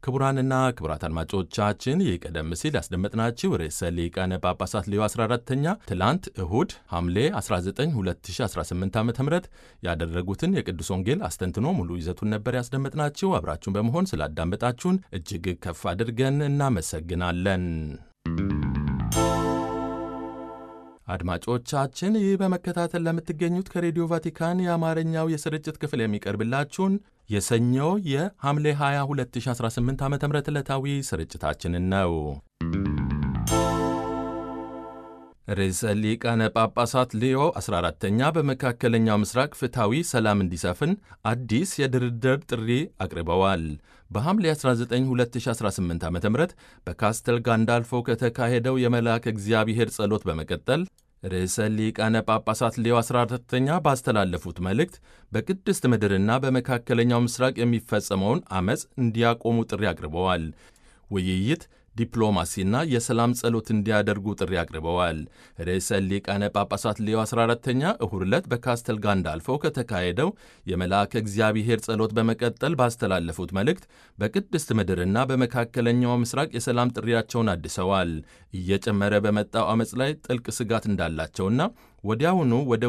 ክቡራንና ክቡራት አድማጮቻችን ይህ ቀደም ሲል ያስደመጥናችሁ ርዕሰ ሊቃነ ጳጳሳት ሌዮ 14ተኛ ትላንት እሁድ ሐምሌ 19 2018 ዓ ም ያደረጉትን የቅዱስ ወንጌል አስተንትኖ ሙሉ ይዘቱን ነበር ያስደመጥናችሁ። አብራችሁን በመሆን ስላዳመጣችሁን እጅግ ከፍ አድርገን እናመሰግናለን። አድማጮቻችን ይህ በመከታተል ለምትገኙት ከሬዲዮ ቫቲካን የአማርኛው የስርጭት ክፍል የሚቀርብላችሁን የሰኞ የሐምሌ 20 2018 ዓ ም ዕለታዊ ስርጭታችንን ነው። ርዕሰ ሊቃነ ጳጳሳት ሌዮ 14ተኛ በመካከለኛው ምስራቅ ፍትሐዊ ሰላም እንዲሰፍን አዲስ የድርድር ጥሪ አቅርበዋል። በሐምሌ 19 2018 ዓ ም በካስተል ጋንዳልፎ ከተካሄደው የመልአከ እግዚአብሔር ጸሎት በመቀጠል ርዕሰ ሊቃነ ጳጳሳት ሌዮ 14ተኛ ባስተላለፉት መልእክት በቅድስት ምድርና በመካከለኛው ምስራቅ የሚፈጸመውን ዐመፅ እንዲያቆሙ ጥሪ አቅርበዋል። ውይይት ዲፕሎማሲና የሰላም ጸሎት እንዲያደርጉ ጥሪ አቅርበዋል። ርዕሰ ሊቃነ ጳጳሳት ሌዮ 14ተኛ እሁድ ዕለት በካስተል ጋንዳልፎ ከተካሄደው የመልአከ እግዚአብሔር ጸሎት በመቀጠል ባስተላለፉት መልእክት በቅድስት ምድርና በመካከለኛው ምስራቅ የሰላም ጥሪያቸውን አድሰዋል። እየጨመረ በመጣው ዐመፅ ላይ ጥልቅ ስጋት እንዳላቸውና ወዲያውኑ ወደ